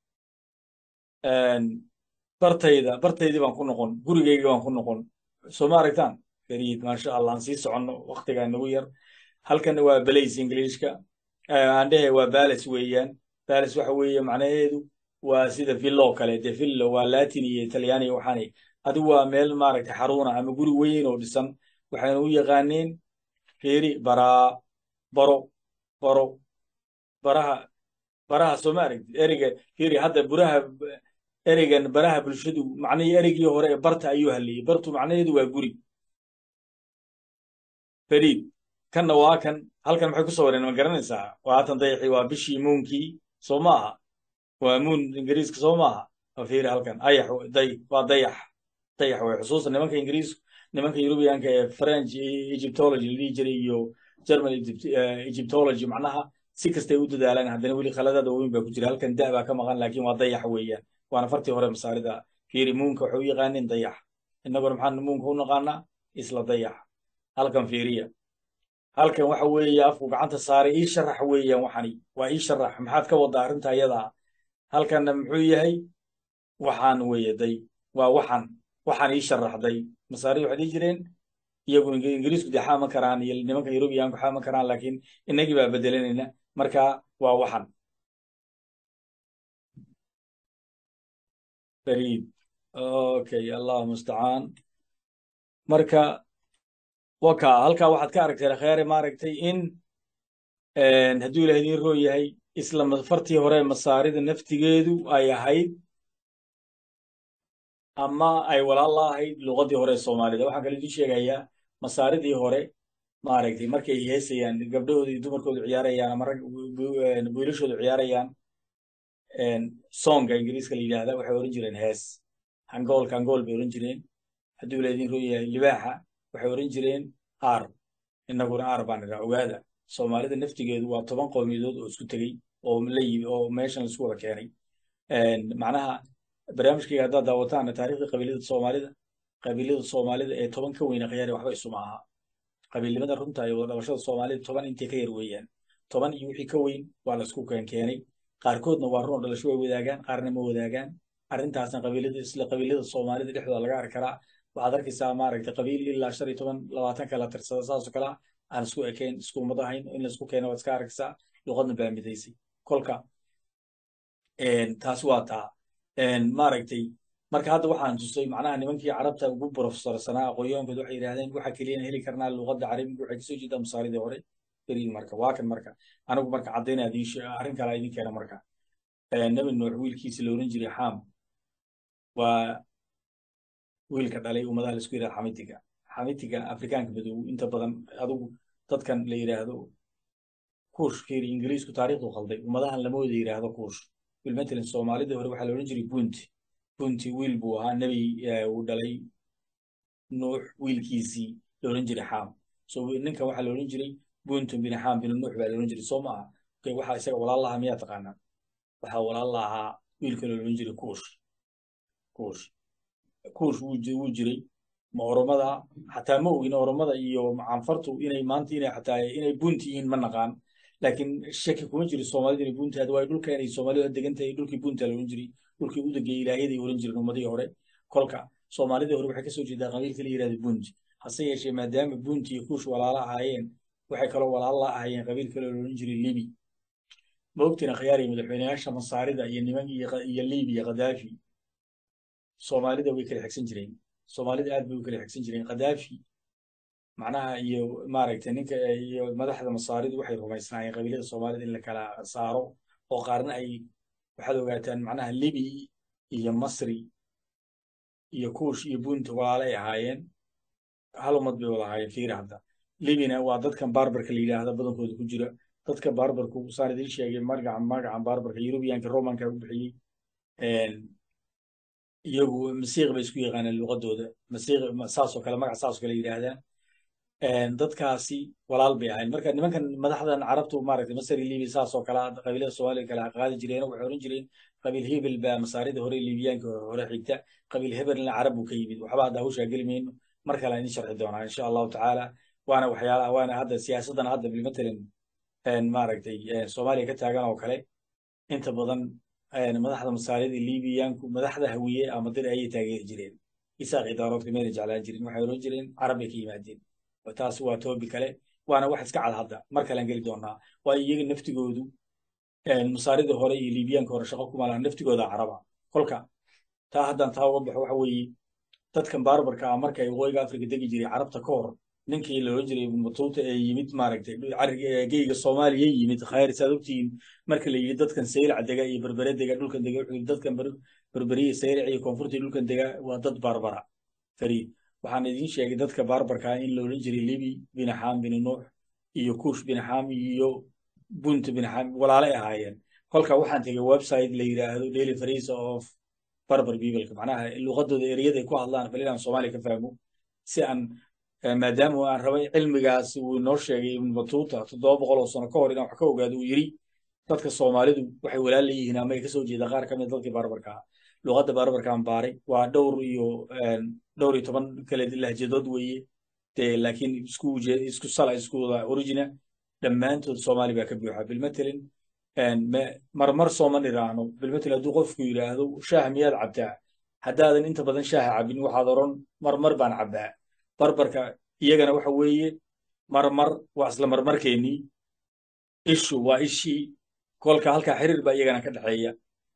Speaker 1: bartayda bartaydii baan ku noqon gurigaygii baan ku noqon soo ma aragtaan fariid maasha allah aan sii soconno waktigaa nagu yar halkan waa balays ingiliishka aan dhehe waa balas weeyaan balas waxa weeye macnaheedu waa sida villo kale de villo waa latin iyo talyaani waxaani adigu waa meel maaragtay xaruuna ama guri weyn oo dhisan waxayna u yaqaaneen feri baraa baro baro baraha baraha soo ma aragtid ereyga feri hadda buraha ereygan baraha bulshadu macnihii ereygii hore ee barta ayuu hadlayey bartu macnaheedu waa guri fariid kanna waa kan halkan maxay ku sawireen ma garanaysaa waa haatan dayaxii waa bishii muunkii soo ma aha waa muun ingiriiska soo ma aha waa fiiri halkan ayax day waa dayax dayax way xusuusta nimanka ingiriisku nimanka yurubiyaanka ee french egyptology la dhihi jiray iyo german egyptology macnaha si kastay u dadaalaan haddana weli khaladaada waaweyn baa ku jira halkan da baa ka maqan laakiin waa dayax weeyaan waana fartii hore masaarida fiiri muunka waxay u yaqaaneen dayax innaguna maxaan muunka u naqaanaa isla dayax halkan fiiriya halkan waxa weeye afku gacanta saaray ii sharax weeyaan waxani waa ii sharax maxaad ka waddaa arrinta ayadaa halkanna muxuu yahay waxaan weeye day waa waxaan waxaan ii sharaxday masaarida waxay dhihi jireen iyagu ingiriisku dee xaama karaan iyo nimanka yurubiyaanku xaama karaan laakiin innagii baa bedelanayna marka waa waxan bariid okay allahu mustacaan marka waka halkaa waxaad ka aragtay kheere maaragtay in hadduu ilaah idiin roo yahay isla fartii hore masaarida naftigeedu ay ahayd ama ay walaal la ahayd luqadii hore soomaalida waxaan kale idiin sheegayaa masaaridii hore maaragtay markay heesayaan gabdhahooda iyo dumarkoodu ciyaarayaan ama rag wiilashoodu ciyaarayaan songa ingiriiska la yidhaahda waxay oran jireen hees hangoolka hangool bay oran jireen hadduu ilaah idiin roo yahay libaaxa waxay oran jireen aar innaguna aar baan idhaa ogaada soomaalida naftigeedu waa toban qowmiyadood oo isku tegey oo la yimi oo meeshan laisku wada keenay macnaha barnaamijkayga haddaad daawataana taariikhda qabiilada soomaalida qabiilada soomaalida ee toban ka weyna khiyaari waxba isuma aha qabiilnimada runta iyo wada dhabashada soomaalida toban intay ka yar weeyaan toban iyo wixii ka weyn waa la isku keenkeenay qaarkoodna waa run oo dhalasho way wadaagaan qaarna ma wadaagaan arrintaasna qabiilada isla qabiilada soomaalida dhexdooda laga arki karaa waxaad arkaysaa maaragtay qabiil ilaa shan iyo toban labaatan kala tirsada saasoo kale aan isku ekayn isku ummad ahayn in laisku keeno waad iska arkaysaa luqadna baa midaysay kolka taasi waa taa maaragtay marka hadda waxaan tusay macnaha nimankii carabta ugu profesorsanaa aqoonyahankood waxay yidhahdeen waxa keliyana heli karnaa luqadda carabiga waxay kasoo jeedaa masaaridii hore beriin marka waa kan marka anigu marka caddayna idiin arrin kale idin keena marka nabi nuux wiilkiisa la oran jiray xaam waa wiilka dhalay ummadaha laisku yidhahda xamitiga xamitiga afrikaanka madow inta badan adigu dadkan la yidhaahdo kuush fiiri ingiriisku taariikhdu khalday ummadahan lama wada yidhaahdo kuush bilmatalan soomaalidii hore waxaa la odhan jiray bunti bunti wiil buu ahaa nebi uu dhalay nuux wiilkiisii la odhan jiray xaam so ninkan waxaa la odhan jiray buntum bin xaam bin nuux baa la odhan jiray soo ma aha okay waxaa isaga walaal lahaa miyaa taqaanaa waxaa walaal lahaa wiilka la odhan jiray kuush kuush kuush wuu jiray ma oromada xataa ma ogin oromada iyo canfartu inay maanta inay xataa inay bunti yihiin ma naqaan laakiin shaki kuma jiro soomaalida inay bunti hadda waa dhulkan ay soomaalidu degan tahay dhulkii bunta la oran jiray dhulkii u degay ilaahyadii oran jireen ummadihii hore kolka soomaalidii hore waxay kasoo jeedaa qabiilka la yidhahda bunti hase yeeshee maadaama bunti iyo kuush walaalo ahaayeen waxay kaloo walaalo la ahaayeen qabiil kale la oran jiray libi ma ogtina khiyaariya madaxweyneyaasha masaarida iyo niman iyo libiya khadaafi soomaalida way kala xigsan jireen soomaalida aad bay u kala xigsan jireen khadaafi macnaha iyo maaragtay ninka iyo madaxda masaaridu waxay rumaysnaayeen qabiilada soomaalida in la kala saaro oo qaarna ay waxaad ogaataan macnaha libi iyo masri iyo kuush iyo bunta walaalo ay ahaayeen hal ummad bay wada ahaayeen fiiri hadda libina waa dadkan barbarka la yidhaahda badankooda ku jira dadka barbarku saan idiin sheegay magacan magacan barbarka yurubiyaanka romanka u bixiyey iyagu masiiq bay isku yaqaaneen luqadooda masiiq saasoo kale magac saasoo kale yidhaahdaan dadkaasi walaal bay ahayn marka nimankan madaxdan carabtu maaragtay masari libi saasoo kale qabiilada soomaaliya kale qaadi jireen waxay oran jireen qabiil hebel baa masaarida hore libiyaanka hore xigta qabiil hebelna carab buu ka yimid waxba hadda hawshaa geli mayno mar kale aan idin sharxi doonaa insha allahu tacaala waana waxyaalaha waana hadda siyaasaddan hadda bilmatalan maaragtay soomaaliya ka taagan oo kale inta badan madaxda masaarida libiyaanku madaxda hawiye ama dir ayay taageeri jireen isaaq idaaroodka mayna jeclaan jirin waxay oran jireen carab bay ka yimaadeen taas waa toobi kale waana wax iska cad hadda mar kalean geli doonaa waayo iyaga naftigoodu masaarida hore iyo libiyaanka hore shaqo kuma laha naftigooda caraba kolka taa haddaan taa uga baxo waxa weeye dadkan barbarka ah markay waqooyiga afrika degi jiray carabta ka hor ninkii la oran jiray matuuta ee yimid maaragtay geyga soomaaliya yimid khayr saad ogtihiin marka la yidhi dadkan saylac dega iyo berbere dega dhulkan dega wuxuu dadkan berberiya saylac iyo koonfurta dhulkan dega waa dad barbara fariid waxaan idiin sheegay dadka barbarka in la odhan jiray libi bin xaam bin nuux iyo kuush bin xaam iyo bunt bin xaam walaalay ahaayeen kolka waxaan tegay website la yidhaahdo daily farisa of barbar bibalka macnaha luqadooda ereyada ku hadlaan bal inaan soomaaliya ka fahmo si aan maadaama aan rabay cilmigaasi uu inoo sheegay ibn batuuta toddoba boqol oo sano ka hor inaan wax ka ogaado uu yidhi dadka soomaalidu waxay walaal leeyihiin ama ay kasoo jeeda qaar ka mid dadkii barbarka ah luqadda barbarkaan baaray waa dhowr iyo dhowr iyo toban kale lahjadood weeye dee laakiin isku isku sala isku wada origina dhammaantood soomaali baa ka buuxa bilmatelin marmar sooma nidhaahno bilmatel hadduu qofku yidhaahdo shaah miyaad cabtaa haddaadan inta badan shaaha cabin waxaad odhan marmar baan cabbaa barbarka iyagana waxa weeye marmar waa isla marmarkeennii ishu waa ishii kolka halkaa xiriir baa iyagana ka dhexeeya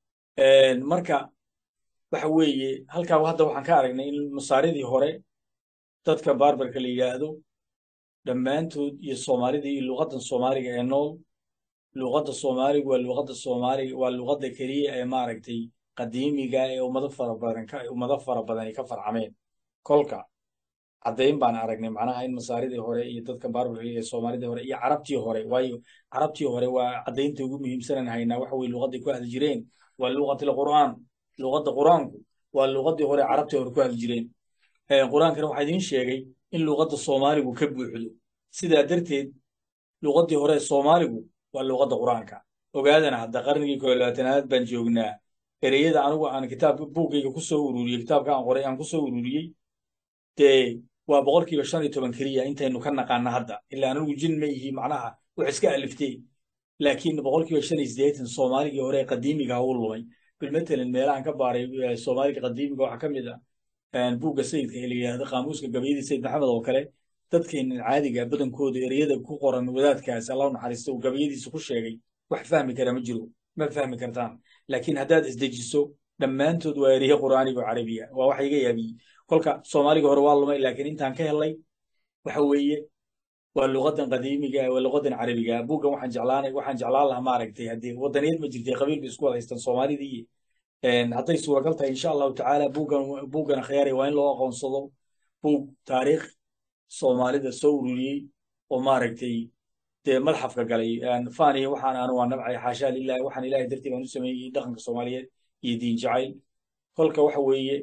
Speaker 1: marka waxa weeye halkaa hadda waxaan ka aragnay in masaaridii hore dadka barbarka la yidhaahdo dhammaantood iyo soomaalidii iyo luqaddan soomaaliga ee nool luqadda soomaaligu waa luqadda soomaaliga waa luqadda keliya ee maaragtay qadiimiga ee ummado fara badan ka ummado fara badani ka farcameen kolka caddayn baan aragnay macnaha in masaaridii hore iyo dadka barbarka ee soomaalidii hore iyo carabtii hore waayo carabtii hore waa caddaynta ugu muhiimsanan haynaa waxa weye luqadday ku hadli jireen waa luqatil qur'aan luqadda qur'aanku waa luqaddii hore carabtii hore ku hadli jireen qur'aankana waxaa idiin sheegay in luqadda soomaaligu ka buuxdo sidaa darteed luqaddii hore soomaaligu waa luqadda qur'aanka ogaadana hadda qarnigii koo labaatanaad baan joognaa ereyada anigu aan kitaabka buuggayga ku soo ururiyey kitaabka aan qoray aan ku soo ururiyey dee waa boqolkiiba shan iyo toban keliya intaynu ka naqaana hadda ilaa anigu jin ma yihi macnaha wax iska aliftay laakiin boqolkiiba shan iyo siddeetan soomaaligii hore qadiimiga u lumay bilmatalan meelahan ka baaray soomaaliga qadiimiga waxaa ka mid ah buugga sayidka ee la yidhaahdo qaamuuska gabayadii sayid maxamed oo kale dadkeenan caadiga badankooda ereyada ku qoran wadaadkaas allah naxariista uu gabayadiisa ku sheegay wax fahmi kara ma jiro ma fahmi kartaan laakiin haddaad isdejiso dhammaantood waa ereye qur'aaniga oo carabiya waa wax iga yaabiyey kolka soomaaliga hore waa lumay laakiin intaan ka helay waxa weeye waa luqadan qadiimiga waa luqadan carabiga buuggan waxaan jeclaanay waxaan jeclaan lahaa maaragtay haddii wadaniyaed ma jirtay qabiil bay isku wada haystaan soomaalidii hadday suuragal tahay insha allahu tacaala buuggan buuggan akhyaari waa in loo aqoonsado buug taariikh soomaalida soo ururiyey oo maaragtay dee madxafka galay faniya waxaan anu waa nabcay xaashaa lilahi waxaan ilahay dartii baan u sameeyey dhaqanka soomaaliyeed iyo diin jacayl kolka waxa weeye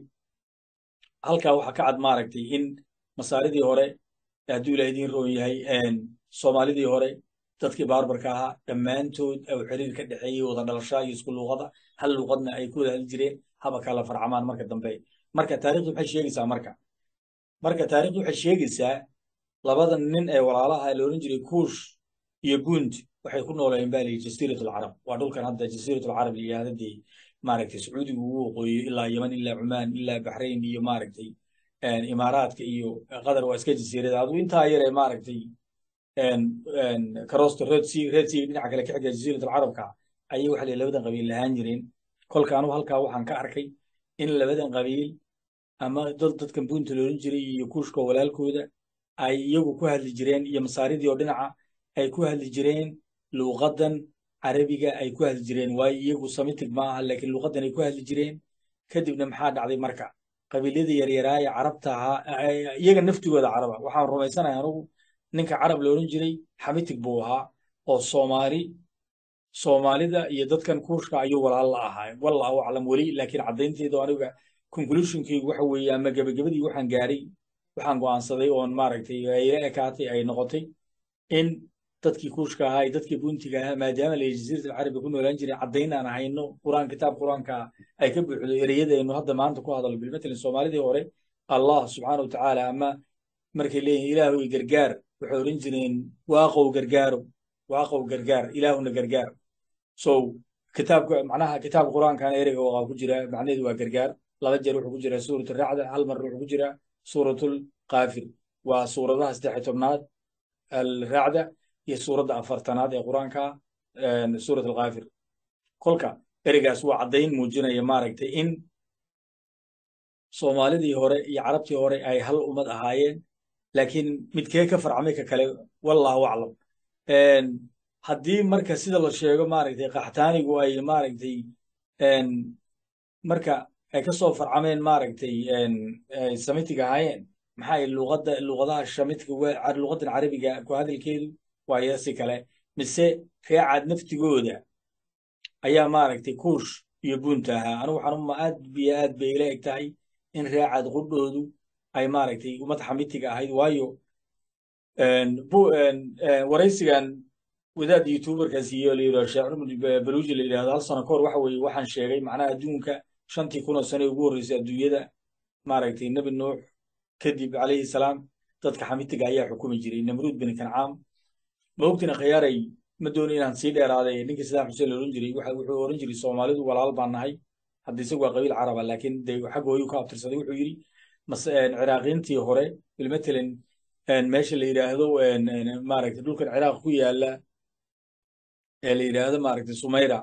Speaker 1: halkaa waxaa ka cad maaragtay in masaaridii hore hadduu ilaah idiin roon yahay soomaalidii hore dadkii baarbarka ahaa dhammaantood au xiriir ka dhexeeyey wada dhalashaa iyo isku luuqada hal luuqadna ay ku wada hadli jireen haba kala farcamaan marka dambe marka taarikhdu maxay sheegaysaa marka marka taarikhdu waxay sheegaysaa labada nin ee walaalaha la oran jiray kuush iyo guund waxay ku noolayeen baa liyi jasiirat alcarab waa dhulkan hadda jasiirat alcarab la yidhahda dee maaragtay sacuudiga ugu waqooyo ilaa yeman ilaa cumaan ilaa baxrayn iyo maaragtay imaaraadka iyo qatar waa iska jasiirada aduu intaa yar ee maaragtay karoosta red sea red sea dhinaca kale ka xiga jasiirat alcarabka ayay waxa la labadan qabiil lahaan jireen kolka anugu halkaa waxaan ka arkay in labadan qabiil ama dad dadkan buunta loolan jiray iyo kuushka walaalkooda ay iyagu ku hadli jireen iyo masaaridii oo dhinaca ay ku hadli jireen luuqadan carabiga ay ku hadli jireen waayo iyagu samitig ma aha laakiin luuqadan ay ku hadli jireen kadibna maxaa dhacday marka qabiilyadii yaryaraa ee carabta ahaa iyaga naftigooda caraba waxaan rumaysanahay anugu ninka carab la odhan jiray xamitig buu ahaa oo soomaali soomaalida iyo dadkan kuushka ayuu walaal la ahaa wallahu aclam weli laakiin caddaynteedu aniga conclusionkaygu waxa weeye ama gebagabadii waxaan gaaray waxaan go'aansaday oon maaragtay ila ekaatay ay noqotay in dadkii kuushka ahaa iyo dadkii buntiga ahaa maadaama la jasiirat alcarabi ku noolaan jiray caddayn aan hayno quraan kitaab quraanka ay ka buuxdo ereyadaynu hadda maanta ku hadalno bilmatalan soomaalidii hore allah subxaana watacaala ama markay leeyihin ilaahoy gargaar waxay odhan jireen waaqow gargaaro waaqow gargaar ilaahuna gargaar so kitaabka macnaha kitaab quraankan ereyga waa ku jira macnaheedu waa gargaar laba jeer wuxuu ku jiraa suurat racda hal mar wuxuu ku jiraa suuratul qaafir waa suuradaha saddex tobnaad alracda iyo suuradda afartanaad ee quraanka suurat alkaafir kolka ereygaas waa caddayn muujinaya maaragtay in soomaalidii hore iyo carabtii hore ay hal ummad ahaayeen laakiin midkee ka farcamay ka kale wallahu aclam haddii marka sida la sheego maaragtay qaxtaanigu ay maaragtay marka ay ka soo farcameen maaragtay samitig ahaayeen maxay luqadda luqadaha shamitiga luqadan carabiga ku hadalkeedu waayo si kale mise reecaad naftigooda ayaa maaragtay kuush iyo buunta ahaa anigu waxaan uma aad biyo aad bay ila eg tahay in reecaad qudhoodu ay maaragtay ummad xamitiga ahayd waayo waraysigan wadaad youtuberkaas iyo la yidhahdo sheekh cumar baluuji la yidhahdo hal sano kahor waxa weeye waxaan sheegay macnaha adduunka shantii kun oo sane ugu horreysay adduunyada maaragtay nebi nuux kadib calayhi salaam dadka xamitiga ayaa xukumi jiray namruud bin kancaam ma ogtina khiyaaray ma doono inaan sii dheeraaday ninkii sadaam xuseen la oran jiray waxa wuxuu oran jiray soomaalidu walaal baan nahay hadda isagu waa qabiil caraba laakiin de xagga hooyuu ka abtirsaday wuxuu yidhi mas ciraaqiintii hore bilmatalan meesha la yidhaahdo maaragtay dhulkan ciraaq ku yaala ee la yidhaahdo maaragtay sumayra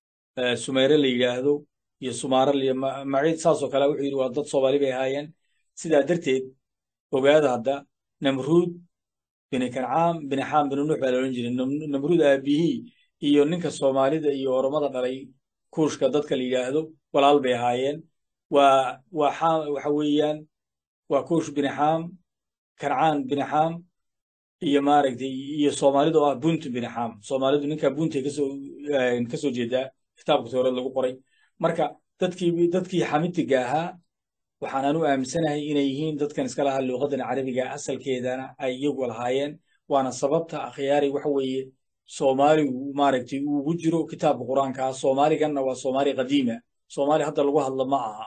Speaker 1: sumayre la yidhaahdo iyo sumaara maciid saasoo kale wuxuu yidhi waa dad soomaali bay ahaayeen sidaa darteed ogaada hadda namruud bini kancaam bini xaam bini nuux baa la odhan jiray namruud aabihii iyo ninka soomaalida iyo oromada dhalay kuushka dadka la yidhaahdo walaal bay ahaayeen waa waa xaam waxa weeyaan waa kuush bini xaam kancaan bini xaam iyo maaragtay iyo soomaalidu oo ah buntu bini xaam soomaalidu ninka buntay kasoo kasoo jeedaa kitaabka towreed lagu qoray marka dadkii dadkii xamitiga ahaa waxaan anu aaminsanahay inay yihiin dadkan iska lahaa luuqadan carabiga asalkeedana ay iyagu lahaayeen waana sababta akhyaari waxa weeye soomaaligu maaragtay ugu jiro kitaabka qur-aanka soomaaliganna waa soomaali qadiima soomaali hadda lagu hadlo ma aha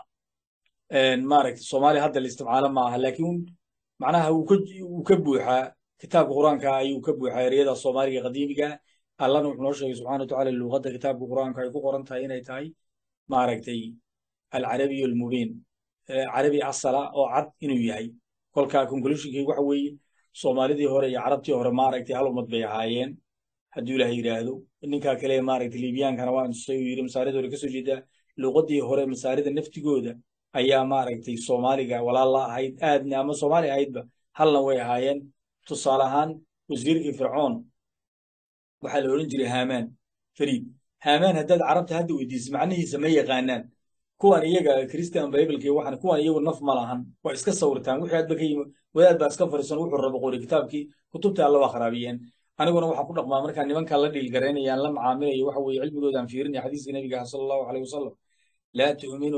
Speaker 1: maaragtay soomaali hadda la isticmaalo ma aha laakiin macnaha uu ka buuxaa kitaabka qur-aanka ayuu ka buuxaa ereyada soomaaliga qadiimiga allana wuxuu noo sheegay subxana watacaala luuqadda kitaabka qur-aanka ay ku qoran tahay inay tahay maaragtay alcarabiyu almubiin carabi asala oo cad inuu yahay kolka conclusionkii waxa weeye soomaalidii hore iyo carabtii hore maaragtay hal ummad bay ahaayeen hadduu ilaah yidhaahdo ninkaa kale maaragtay liibiyaankana waa intusay uu yidhi masaarida hore kasoo jeedaa luuqadii hore masaarida naftigooda ayaa maaragtay soomaaliga walaal la ahayd aadna ama soomaali ahaydba halna way ahaayeen tusaale ahaan wasiirkii fircoon waxaa la odhan jiray haamaan fariid haamaan haddaad carabta hadda weydiisay macnihiisa ma yaqaanaan kuwan iyaga christian bibleki waxan kuwan iyagu naf ma lahan waa iska sawirtaan wixii hadba ka yimi wadaad baa iska fariisan wuxuu rabo qori kitaabkii kutubta alla waa kharaabiyeen aniguna waxaan ku dhaqmaa markaa nimankaa la dhiilgaraynayaan la macaamilayo waxa weeye cilmigoodaan fiirinaya xadiiska nabiga sala allahu aleyh wasalam laa tu'minu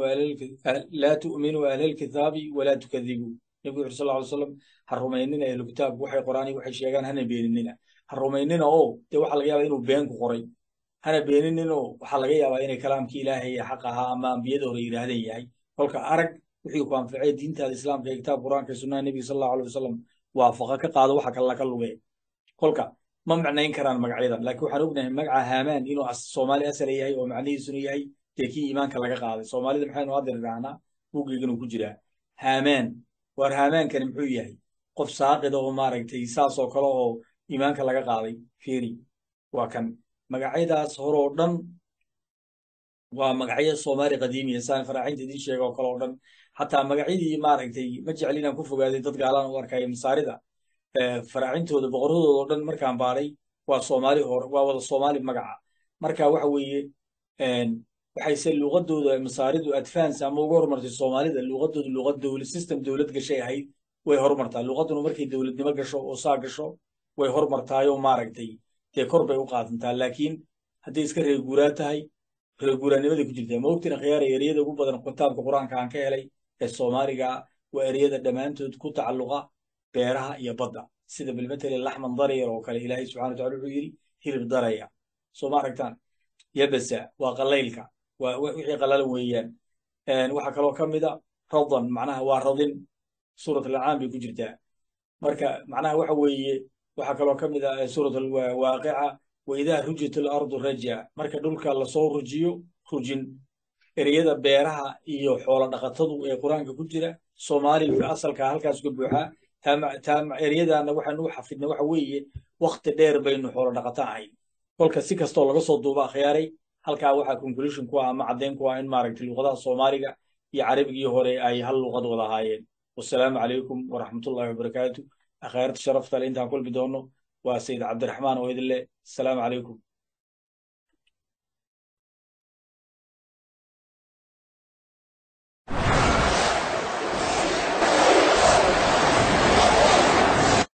Speaker 1: laa tu'minu ahlalkitaabi walaa tukadibuu nebigu wuxu sal alay wasalam ha rumaynina ahlu kitaabku waxay qoraan iyo waxay sheegaan hana beeninina ha rumaynina oo dee waxaa laga yaabaa inuu been ku qoray hana beeninino waxaa laga yaabaa inay kalaamkii ilaahay ee xaq ahaa ama ambiyada hore yidhaahdeen yahay kolka arag wixii ku anficay diintaada islaamka ee kitaab qur-aanka ee sunnaha nebiga sal allahu alay wasalam waafaqa ka qaado waxa kale laka lugee kolka ma macnayn karaan magacyadan laakiin waxaan ognahay magaca haamaan inuu soomaali asala yahay oo macnihiisuna yahay dee kii iimaanka laga qaaday soomaalida maxaynu hadda idhaahnaa buuggeyganu ku jiraa haamaan waar haamaankani muxuu yahay qof saaqida oo maaragtay saas oo kale oo iimaanka laga qaaday fiiri waa kan magacyadaas horoo dhan waa magacyo soomaali qadiimiya saan faraacinta idiin sheega oo kale oo dhan xataa magacyadii maaragtay ma jecel inaan ku fogaaday dad gaalaan u arkaya masaarida faraacintooda boqoradooda oo dhan markaan baaray waa soomaali hore waa wada soomaali magaca marka waxa weeye waxayse luuqadooda masaaridu advance ama uga horumartay soomaalida luuqadooda luuqad dowlad system dowlad gashay ahayd way horumartaa luuqaduna markay dowladnimo gasho oo saa gasho way horumartaayoo maaragtay dee kor bay u qaadantaa laakiin hadday iska reeguuraa tahay reeguuraanimaday ku jirtaa ma ogtina khiyaara ereyada ugu badan kitaabka qur-aanka aan ka helay ee soomaaliga waa ereyada dhammaantood ku tacalluqa beeraha iyo badda sida bilmatali laxman daryar oo kale ilaahay subxana watacala wuxuu yidhi hilib daraya soo ma aragtaan yabasa waa qalaylka waa wixii qalalan weeyaan waxaa kaloo ka mida radan macnaha waa radin suurat alacaan bay ku jirtaa marka macnaha waxa weeye waxaa kaloo ka mid ah suurat alwaaqica waidaa rujit alardu raja marka dhulka lasoo rujiyo rujin ereyada beeraha iyo xoolo dhaqatadu ee qur-aanka ku jira soomaaliga asalka halkaas ka buuxaa ereyadaana waxaanu u xafidna waxa weeye wakti dheer baynu xoolo dhaqato ahayn kolka si kastoo laga soo duuba akhyaaray halkaa waxaa conclusion ku ah ama caddayn ku ah in maaragtay luuqadaha soomaaliga iyo carabigii hore ay hal luuqad wada ahaayeen wasalaamu calaykum waraxmatullahi wabarakaatu akhaarta sharafta le intaan kulmi doono waa sayid cabdiraxmaan oo idin leh asalaamu calaykum